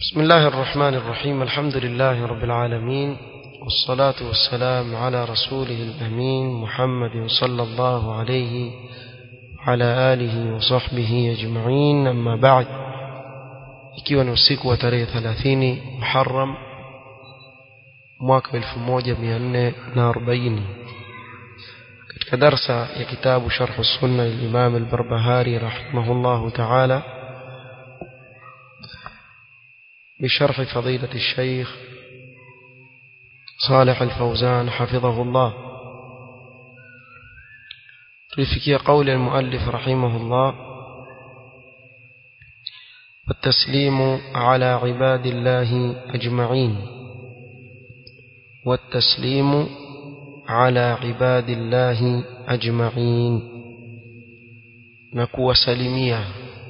بسم الله الرحمن الرحيم الحمد لله رب العالمين والصلاة والسلام على رسوله الأمين محمد صلى الله عليه وعلى آله وصحبه أجمعين أما بعد ikiwa ni usiku wa tarehe 30 Muharram mwaka 1440 katika darsa ya kitabu Sharh Sunna al-Imam al-Barbahari rahimahullah ta'ala بشرح فضيلة الشيخ صالح الفوزان حفظه الله تلفكي قول المؤلف رحمه الله والتسليم على عباد الله أجمعين والتسليم على عباد الله أجمعين نكو سلميا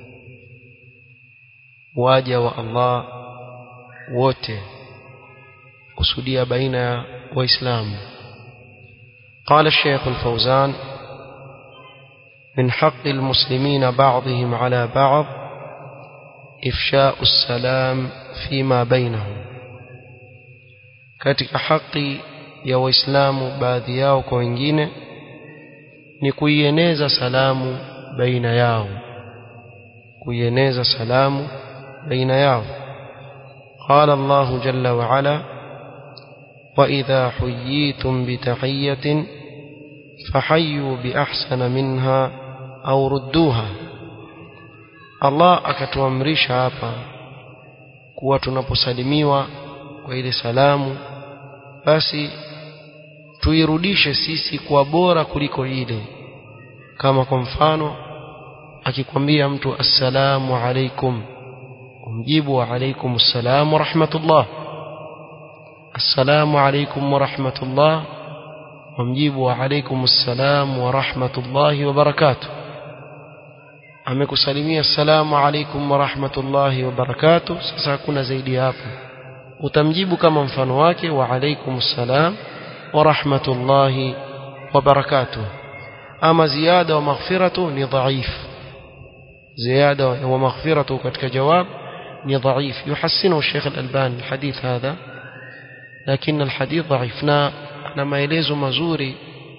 واجا والله wote kusudia baina ya waislamu قال الشيخ الفوزان من حق المسلمين بعضهم على بعض إفشاء السلام فيما بينهم katika haki ya waislamu baadhi yao kwa wengine ni kuieneza salamu baina yao kuieneza salamu baina yao قال الله جل وعلا وإذا حييتم بتحية فحيوا بأحسن منها أو ردوها الله akatuamrisha hapa kuwa tunaposalimiwa kwa ile salamu basi tuirudishe sisi kwa bora kuliko ile kama kwa mfano akikwambia mtu assalamu alaikum umjibu wa alaikum assalam wa rahmatullah assalamu alaikum wa rahmatullah umjibu wa alaikum assalam wa rahmatullahi wa barakatuh amekusalimia assalamu alaikum wa rahmatullahi wa barakatuh sasa hakuna zaidi hapo utamjibu kama mfano wake wa alaikum assalam wa rahmatullahi wa barakatuh ama ziada wa maghfiratu ni dhaif ziada wa maghfiratu katika jawab ni ضعيف يحسنه الشيخ الألباني الحديث هذا لكن الحديث ضعيف na maelezo mazuri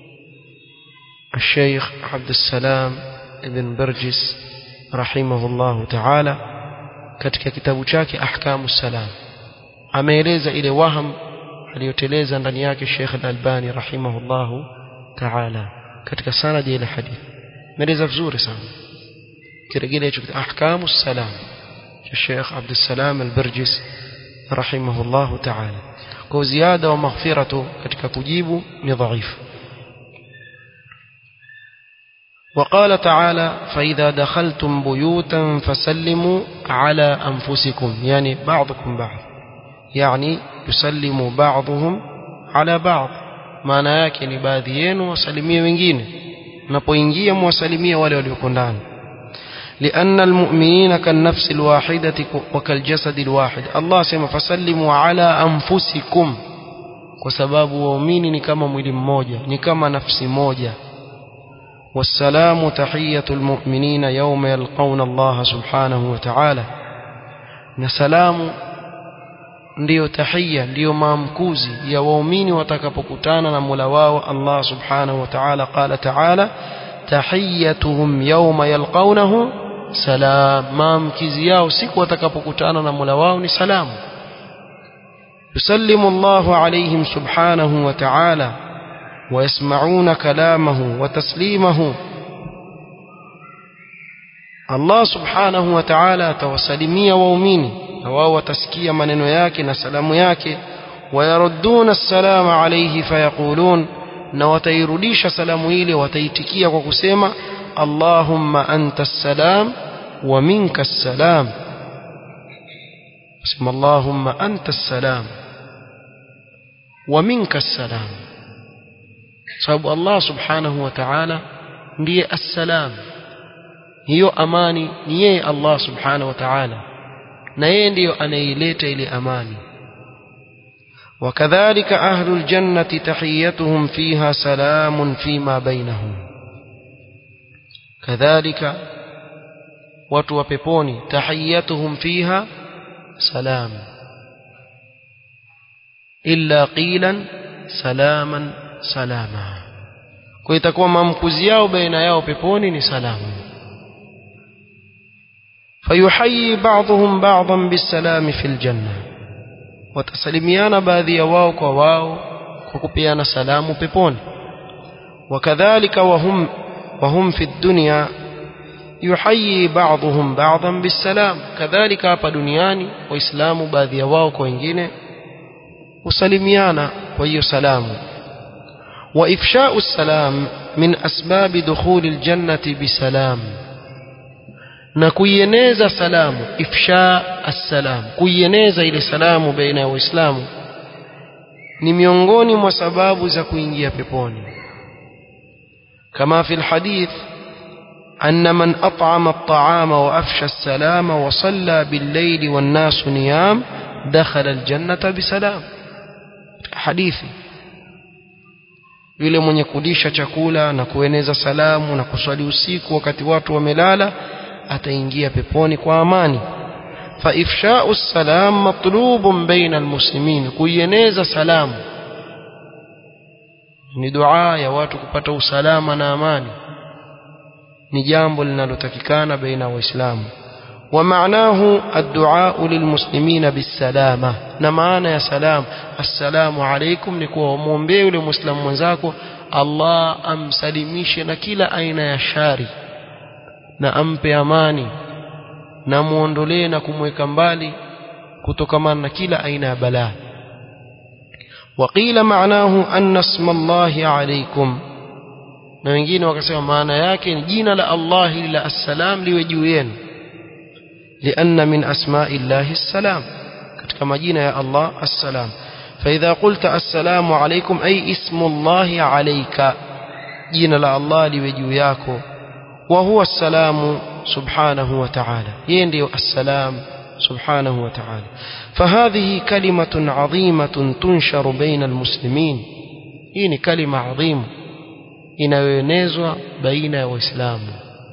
الشيخ عبد السلام ابن برجس رحمه الله تعالى katika kitabu chake ahkamu salam ameeleza ile waham aliyoteleza ndani yake Sheikh Al-Albani rahimahullahu ta'ala katika sanadi ile hadithi ameeleza vizuri sana kirejelea hicho ahkamu salam الشيخ عبد السلام البرجس رحمه الله تعالى kwa ziada wa maghfiratu katika kujibu ni dhaifu وقال تعالى فإذا دخلتم بيوتا فسلموا على أنفسكم يعني بعضكم بعض يعني يسلم بعضهم على بعض maana yake ni baadhi yenu wasalimie wengine mnapoingia mwasalimie wale walioko ndani لأن المؤمنين كالنفس الواحدة وكالجسد الواحد الله سيما فسلموا على أنفسكم وسباب ومؤمن كما mwili mmoja ni kama nafsi moja والسلام تحية المؤمنين يوم يلقون الله سبحانه وتعالى نسلام ndiyo tahia ndiyo maamkuzi ya waumini watakapokutana na Mola wao Allah subhanahu wa ta'ala qala ta'ala tahiyatuhum yawma yalqawnahu salam maamkizi yao siku watakapokutana na Mola wao ni salamu yusallimu Allahu alayhim subhanahu wa ta'ala ويسمعون كلامه وتسليمه Allah subhanahu wa ta'ala atawasalimia waumini na wao watasikia maneno yake na salamu yake wayarudduna assalama alayhi fayaqulun na watairudisha salamu ile wataitikia kwa kusema Allahumma anta assalam wa minka assalam sema Allahumma anta assalam wa minka assalam sababu Allah subhanahu wa ta'ala ndiye assalam hiyo amani ni yeye Allah subhanahu wa ta'ala na yeye ndiyo anaileta ile amani وكذلك أهل الجنة تحيتهم فيها سلام فيما بينهم كذلك watu wa peponi tahiyatuhum fiha salam illa qilan salaman salama kwa itakuwa maamkuzi yao baina yao peponi ni salamu fayuhayi ba'dhum ba'dhan bisalami fil janna watasalimiana baadhi ya wao kwa wao kwa kupeana salamu peponi wakadhalika wahum wahum fi dunya yuhayi ba'dhum ba'dhan bisalam kadhalika hapa duniani waislamu baadhi ya wao kwa wengine husalimiana kwa hiyo salamu وإفشاء السلام من أسباب دخول الجنة بسلام نكوينيزا سلام إفشاء السلام كوينيزا إلى سلام بين وإسلام ni miongoni mwa sababu za kuingia peponi kama fi lhadith أن من أطعم الطعام وأفشى السلام وصلى بالليل والناس نيام دخل الجنة بسلام حديثي yule mwenye kulisha chakula na kueneza salamu na kuswali usiku wakati watu wamelala ataingia peponi kwa amani فإفشاء السلام مطلوب بين المسلمين kuieneza salamu ni dua ya watu kupata usalama na amani ni jambo linalotakikana baina waislamu ومعناه الدعاء للمسلمين بالسلامة na maana ya salam assalamu alaikum ni kuwa umwombee yule muislamu mwenzako Allah amsalimishe na kila aina ya shari na ampe amani na muondolee na kumweka mbali kutokamana na kila aina ya balaa وقيل معناه أن اسم الله عليكم na wengine wakasema maana yake ni jina la Allah la assalam liwe juu yenu لأن من أسماء الله السلام katika majina ya Allah assalam فإذا قلت السلام عليكم أي اسم الله عليك jina la Allah liwe juu yako وهو السلام سبحانه وتعالى yeye ndio السلام سبحانه وتعالى فهذه كلمة عظيمة تنشر بين المسلمين hii ni kalima adhimu inayoenezwa baina ya waislamu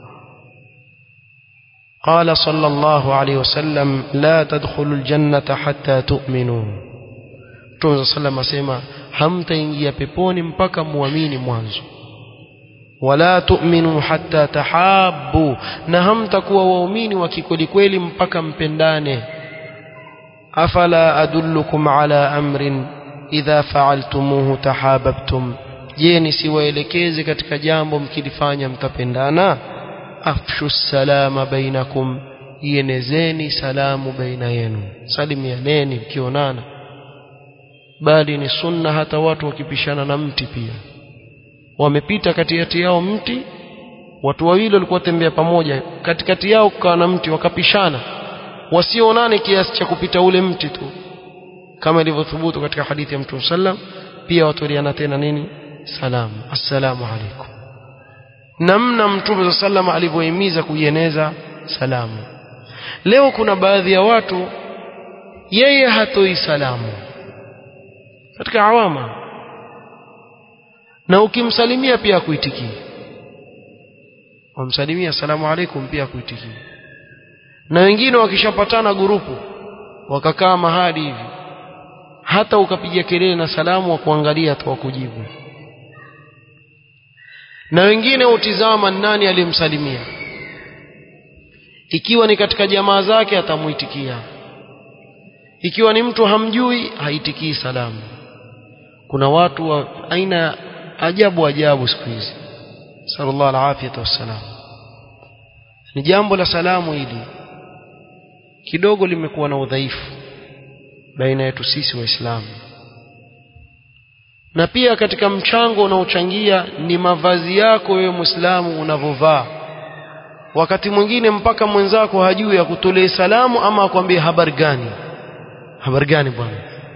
قال صلى الله عليه وسلم لا تدخلوا الجنة حتى تؤمنوا Mtume صلى الله عليه وسلم hamtaingia peponi mpaka muamini mwanzo wala tu'minu hatta tahabbu na hamtakuwa waumini wa kikweli kweli mpaka mpendane afala adullukum ala amrin idha fa'altumuhu tahabbtum je nisiwaelekeze katika jambo mkilifanya mtapendana afshu salama bainakum ienezeni salamu baina yenu salimianeni mkionana bali ni sunna hata watu wakipishana na mti pia wamepita katikati yao mti watu wawili walikuwa tembea pamoja katikati yao kukawa na mti wakapishana wasionane kiasi cha kupita ule mti tu kama ilivyothubutu katika hadithi ya mtume sallam pia watuliana tena nini salamu assalamu alaikum namna mtume sallam alivyohimiza kuieneza salamu leo kuna baadhi ya watu yeye hatoi salamu katika awama na ukimsalimia pia akuitikii wamsalimia asalamu alaikum pia akuitikii na wengine wakishapatana gurupu wakakaa mahali hivi hata ukapiga kelele na salamu wa kuangalia tu wakujibu na wengine utizama nani aliyemsalimia ikiwa ni katika jamaa zake atamuitikia ikiwa ni mtu hamjui haitikii salamu kuna watu wa aina ajabu ajabu siku hizi sallallahu alafiyata wassalam ni jambo la salamu hili kidogo limekuwa na udhaifu baina yetu sisi waislamu na pia katika mchango unaochangia ni mavazi yako wewe muislamu unavovaa wakati mwingine mpaka mwenzako hajui akutolee salamu ama akwambie habari gani habari gani bwana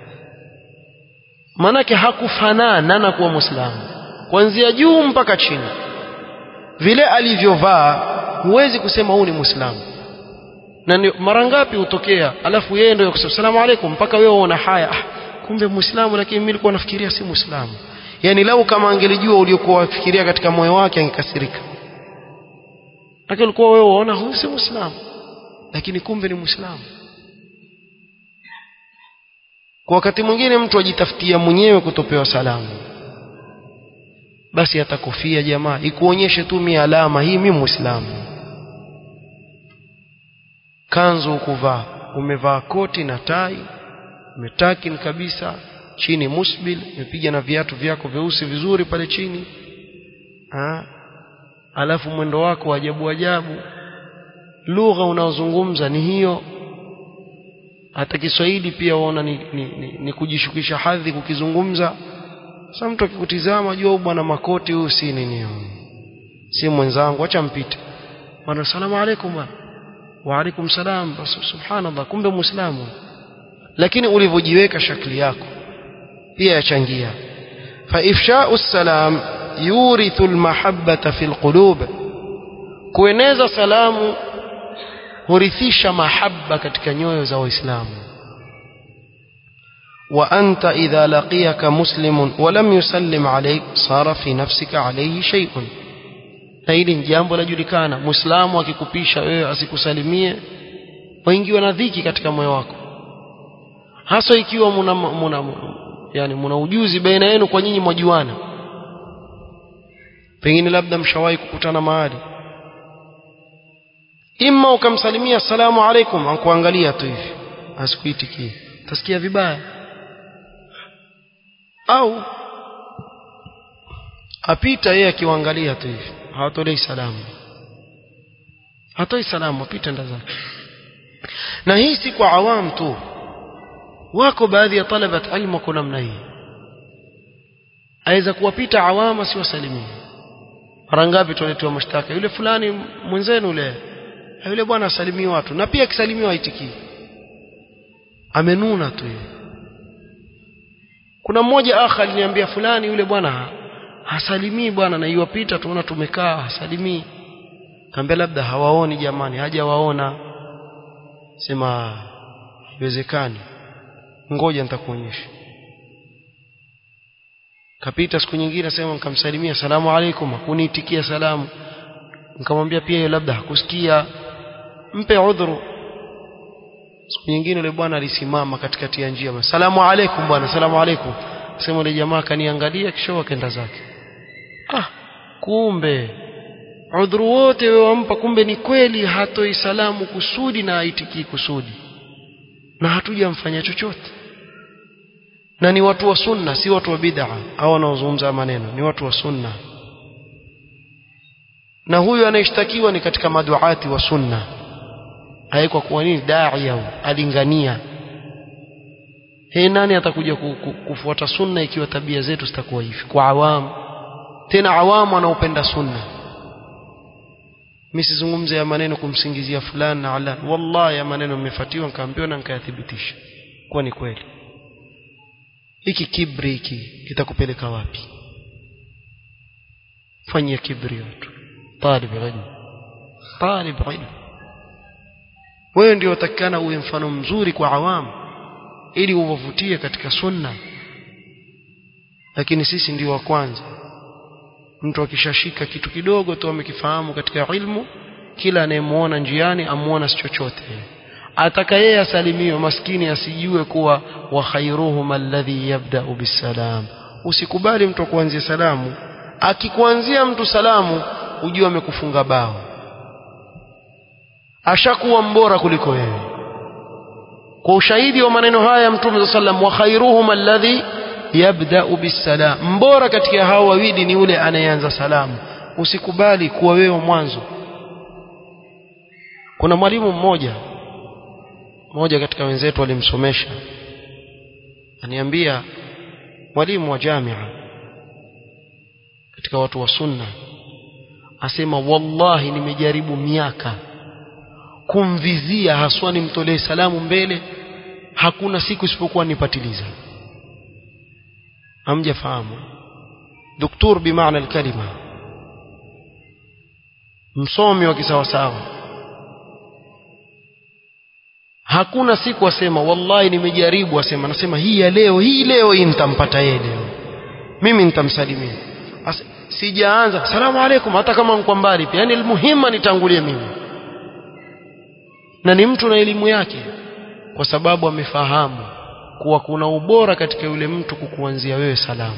maanake hakufanana na kuwa muislamu kuanzia juu mpaka chini vile alivyovaa huwezi kusema huu ni muislamu na mara ngapi hutokea alafu yeye ndio kusema salamu alaikum mpaka wewe una haya ah, kumbe muislamu lakini mimi nilikuwa nafikiria si muislamu yani lau kama angelijua uliokuwa wafikiria katika moyo wake angekasirika lakini ulikuwa wewe unaona huyu si muislamu lakini kumbe ni muislamu kwa wakati mwingine mtu ajitafutia mwenyewe kutopewa salamu basi atakufia jamaa ikuonyeshe tu mi alama hii mi muislamu kanzu ukuvaa umevaa koti na tai umetakin kabisa chini musbil umepiga na viatu vyako vyeusi vizuri pale chini ha? alafu mwendo wako ajabu ajabu lugha unaozungumza ni hiyo hata Kiswahili pia waona ni, ni, ni, ni kujishukisha hadhi kukizungumza sasa mtu akikutizama jua bwana makoti huyu si nini si mwenzangu acha mpite bwana salamu alaykum bwana wa alaykum salam subhanallah kumbe muislamu lakini ulivyojiweka shakli yako pia yachangia fa ifsha'u salam yurithu almahabbata fil qulub kueneza salamu hurithisha mahaba katika nyoyo za waislamu وأنت إذا لقيك مسلم ولم يسلم عليك صار في نفسك عليه شيء na hili ni jambo lajulikana muislamu akikupisha wewe asikusalimie waingiwa na dhiki katika moyo wako hasa ikiwa muna, muna, yani muna ujuzi baina yenu kwa nyinyi mwajuana pengine labda mshawahi kukutana mahali imma ukamsalimia assalamu alaikum ankuangalia tu hivi asikuitikie utasikia vibaya au apita yeye akiwaangalia tu hivi hawatolei salamu hatoi salamu apita nda zake na hii si kwa awam tu wako baadhi ya talabat ilmu wako namna hii aweza kuwapita awama si wasalimie mara ngapi tuletewa mashtaka yule fulani mwenzenu yule yule bwana asalimii watu na pia akisalimiwa haitikii amenuna tu yeye kuna mmoja akha aliniambia fulani yule bwana hasalimii bwana na iwapita tuona tumekaa hasalimii kaambia labda hawaoni jamani hajawaona sema haiwezekani ngoja nitakuonyesha kapita siku nyingine sema nikamsalimia salamu alaikum hakuniitikia salamu nikamwambia pia hiyo labda hakusikia mpe udhuru siku nyingine yule bwana alisimama katikati ya njia salamu alaikum bwana salamu alaikum sema yule jamaa kaniangalia kisha akaenda zake ah kumbe udhuru wote wewe wampa kumbe ni kweli hatoi salamu kusudi na aitikii kusudi na hatujamfanya chochote na ni watu wa sunna si watu wa bid'a au wanaozungumza maneno ni watu wa sunna na huyu anayeshtakiwa ni katika maduati wa sunna haikuwa kuwa nini dai au alingania he nani atakuja kufuata sunna ikiwa tabia zetu zitakuwa hivi kwa awamu tena awamu wanaopenda sunna mimi sizungumze ya maneno kumsingizia fulani na ala wallahi ya maneno nimefatiwa nikaambiwa na nikayathibitisha kuwa ni kweli hiki kibri hiki kitakupeleka wapi fanyia kibri watu talib ilmu talib ilmu wewe ndio utakana uwe mfano mzuri kwa awamu ili uwavutie katika sunna lakini sisi ndio wa kwanza mtu akishashika kitu kidogo tu amekifahamu katika ilmu kila anayemuona njiani amuona si chochote ataka yeye asalimiwe maskini asijue kuwa wa khairuhum alladhi yabda'u bisalam usikubali mtu kuanzia salamu akikuanzia mtu salamu ujue amekufunga bao ashakuwa mbora kuliko wewe kwa ushahidi wa maneno haya mtume sallam wa khairuhum alladhi yabda'u bisalam mbora katika hao wawili ni yule anayeanza salamu usikubali kuwa wewe mwanzo kuna mwalimu mmoja mmoja katika wenzetu alimsomesha aniambia mwalimu wa jamia katika watu wa sunna asema wallahi nimejaribu miaka kumvizia haswa nimtolee salamu mbele hakuna siku isipokuwa nipatiliza hamjafahamu doktor bimaana alkalima msomi wa kisawasawa hakuna siku asema wallahi nimejaribu asema nasema hii ya leo hii leo hii nitampata yeye leo mimi nitamsalimia sijaanza salamu alaikum hata kama nko mbali pia yani almuhima nitangulie mimi na ni mtu na elimu yake kwa sababu amefahamu kuwa kuna ubora katika yule mtu kukuanzia wewe salamu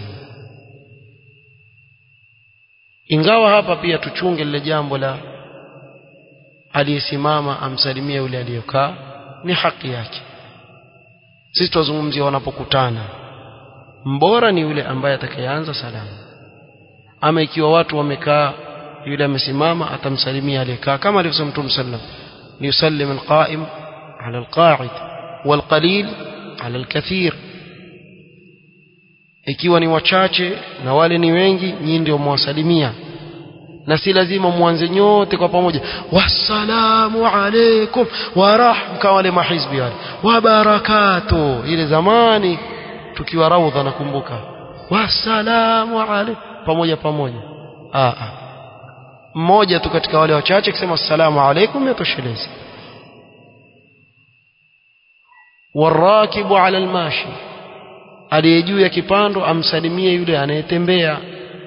ingawa hapa pia tuchunge lile jambo la aliyesimama amsalimia yule aliyokaa ni haki yake sisi tuzungumzia wanapokutana mbora ni yule ambaye atakayeanza salamu ama ikiwa watu wamekaa yule amesimama atamsalimia aliyekaa kama alivyosema Mtume sallam liyusallim alqa'im ala alqa'id walqalil ala alkathir ikiwa ni wachache na wale ni wengi nyinyi ndio mwasalimia na si lazima mwanze nyote kwa pamoja wassalamu alaikum warahmka wale mahizbi wale wa barakatu ile zamani tukiwa raudha nakumbuka wassalamu alaikum pamoja pamoja a a mmoja tu katika wale wachache kusema assalamu alaikum yatoshelezi warakibu ala almashi aliye juu ya kipando amsalimie yule anayetembea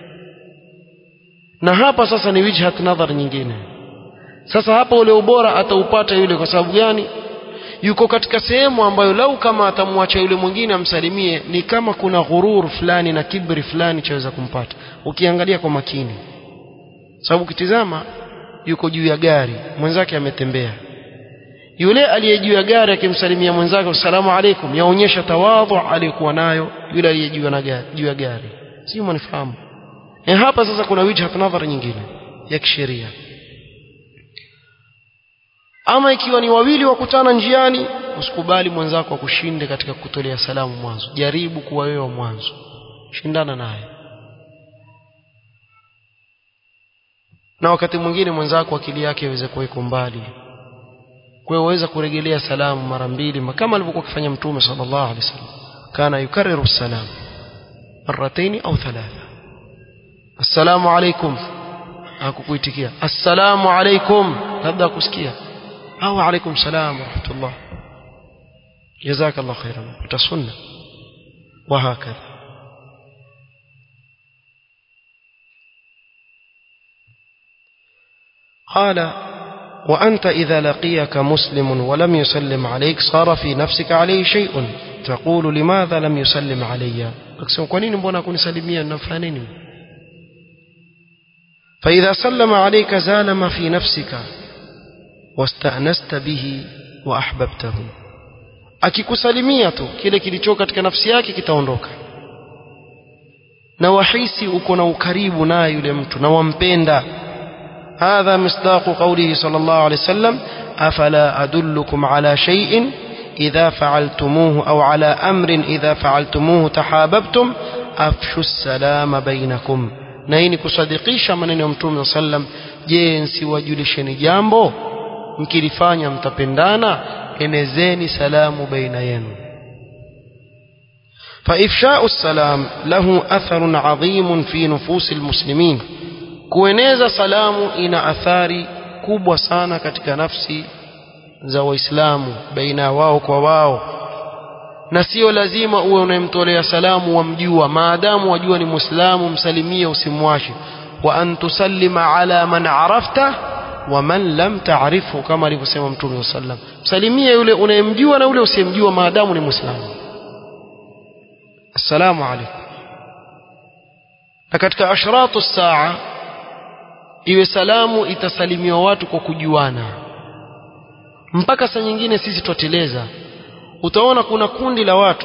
na hapa sasa ni wijhat nadhar nyingine sasa hapa ule ubora ataupata yule kwa sababu gani yuko katika sehemu ambayo lau kama atamwacha yule mwingine amsalimie ni kama kuna ghurur fulani na kibri fulani chaweza kumpata ukiangalia kwa makini sababu ukitizama yuko juu ya gari mwenzake ametembea yule aliye juu ya gari akimsalimia mwenzake assalamu alaikum yaonyesha tawadhu aliyokuwa nayo yule aliye juu na gari juu ya gari sio mnifahamu e hapa sasa kuna wijhat nadhar nyingine ya kisheria ama ikiwa ni wawili wakutana njiani usikubali mwenzako akushinde katika kutolea salamu mwanzo jaribu kuwa wewe wa mwanzo shindana naye na wakati mwingine mwenzako akili yake iweze kuwa iko mbali kwa hiyo waweza kurejelea salamu mara mbili kama alivyokuwa akifanya mtume sallallahu alaihi wasallam kana yukarriru salam marataini au thalatha assalamu alaikum hakukuitikia assalamu alaikum labda akusikia au alaikum salam wa rahmatullah jazakallah khairan utasunna وهكذا قال وأنت إذا لقيك مسلم ولم يسلم عليك صار في نفسك عليه شيء تقول لماذا لم يسلم علي أقسم قنين بنا كن سلميا نفانين فإذا سلم عليك زال ما في نفسك واستأنست به وأحببته akikusalimia tu kile kilicho katika nafsi yake kitaondoka na wahisi uko na ukaribu naye yule mtu na wampenda هذا مصداق قوله صلى الله عليه وسلم أفلا أدلكم على شيء إذا فعلتموه أو على أمر إذا فعلتموه تحاببتم أفشوا السلام بينكم نيني كصدقيش من يوم توم وسلم جنسي وجلشني جambo mkilifanya mtapendana enezeni salamu baina yenu فإفشاء السلام له أثر عظيم في نفوس المسلمين kueneza salamu ina athari kubwa sana katika nafsi za waislamu baina wao kwa wao na sio lazima uwe unayemtolea salamu wamjua maadamu wajua ni muislamu msalimie usimwache wa an tusallima ala man arafta wa man lam ta'rifu kama alivyosema mtume sallam msalimie yule unayemjua na yule usiyemjua maadamu ni muislamu assalamu alaykum na katika ashratu saa iwe salamu itasalimiwa watu kwa kujuana mpaka saa nyingine sisi twateleza utaona kuna kundi la watu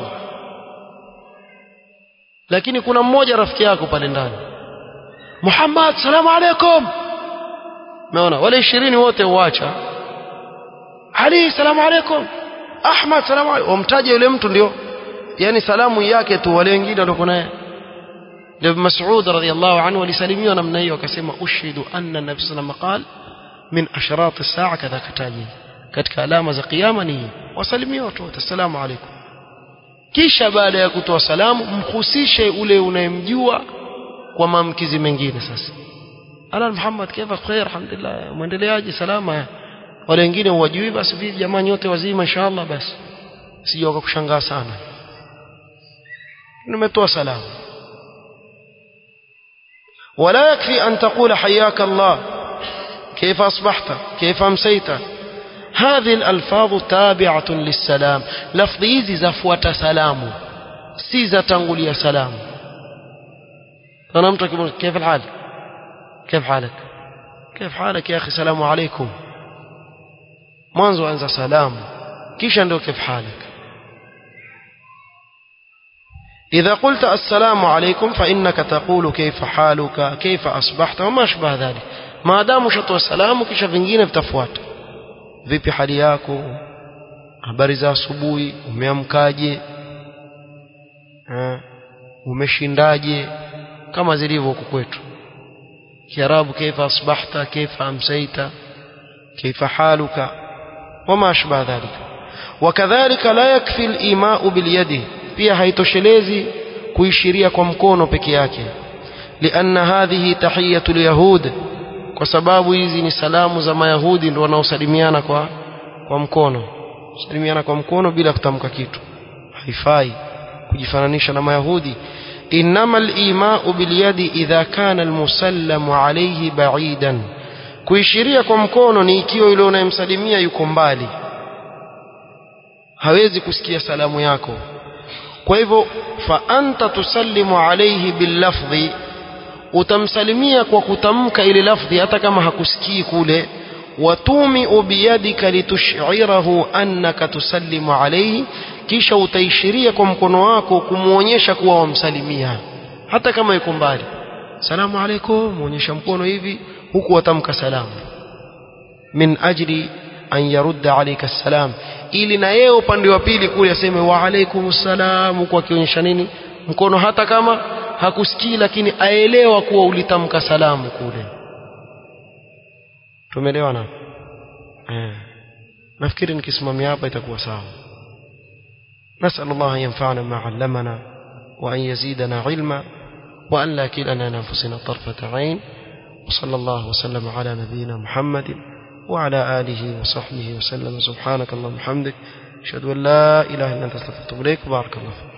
lakini kuna mmoja rafiki yako pale ndani Muhammad salamu alaikum umeona wale ishirini wote uacha Ali salamu alaikum Ahmad salamu alaikum wamtaje yule mtu ndio yani salamu yake tu wale wengine walikuwa naye Ibn Mas'ud radhiyallahu anhu alisalimiwa namna hiyo akasema ushidu anna nabii sallallahu alayhi wasallam min asharat as-sa'a kadha kataji katika alama za kiyama ni wasalimie watu wote assalamu alaykum kisha baada ya kutoa salamu mhusishe ule unayemjua kwa maamkizi mengine sasa ala Muhammad kaifa khair alhamdulillah muendeleaje salama wale wengine uwajui basi vipi jamaa nyote wazima inshallah basi sije wakakushangaa sana nimetoa salamu ولا يكفي أن تقول حياك الله كيف أصبحت كيف أمسيت هذه الألفاظ تابعة للسلام لفظ hizi zafuata salamu si zatangulia salamu أنا متى كيف الحال كيف حالك كيف حالك يا أخي السلام عليكم mwanzo anza salamu kisha ndio كيف حالك إذا قلت السلام عليكم فإنك تقول كيف حالك كيف أصبحت وما أشبه ذلك ما دام شطوا السلام kisha vingine vitafuata vipi hali yako habari za asubuhi umeamkaje umeshindaje kama zilivyo huku kwetu kiarabu kaifa asbahta kaifa amsaita kaifa haluka wama ashbah dhalika wakadhalika la yakfi al-ima'u bil yadi pia haitoshelezi kuishiria kwa mkono peke yake lianna hadhihi tahiyatu al-yahud kwa sababu hizi ni salamu za mayahudi ndio wanaosalimiana kwa kwa mkono salimiana kwa mkono bila kutamka kitu haifai kujifananisha na mayahudi إنما الإيماء باليد إذا كان المسلم عليه بعيدا kuishiria kwa mkono ni ikiwa yule unayemsalimia yuko mbali hawezi kusikia salamu yako kwa hivyo fa anta tusallimu alayhi billafdhi utamsalimia kwa kutamka ile lafdhi hata kama hakusikii kule watumiu biyadika litush'irahu annaka tusallimu alayhi kisha utaishiria kwa mkono wako kumuonyesha kuwa wamsalimia hata kama yuko mbali salamu alaykum muonyesha mkono hivi huku watamka salamu min ajli an yarudda alayka salam ili na yeye upande wa pili kule aseme wa alaykum salam huku akionyesha nini mkono hata kama hakusikii lakini aelewa kuwa ulitamka salamu kule tumeelewana eh nafikiri nikisimamia hapa itakuwa sawa نسأل الله أن ينفعنا ما علمنا وأن يزيدنا علما وأن لا كلنا لأنفسنا طرفة عين وصلى الله وسلم على نبينا محمد وعلى آله وصحبه وسلم سبحانك اللهم وبحمدك أشهد أن لا إله إلا أنت أستغفرك وأتوب إليك بارك الله فيك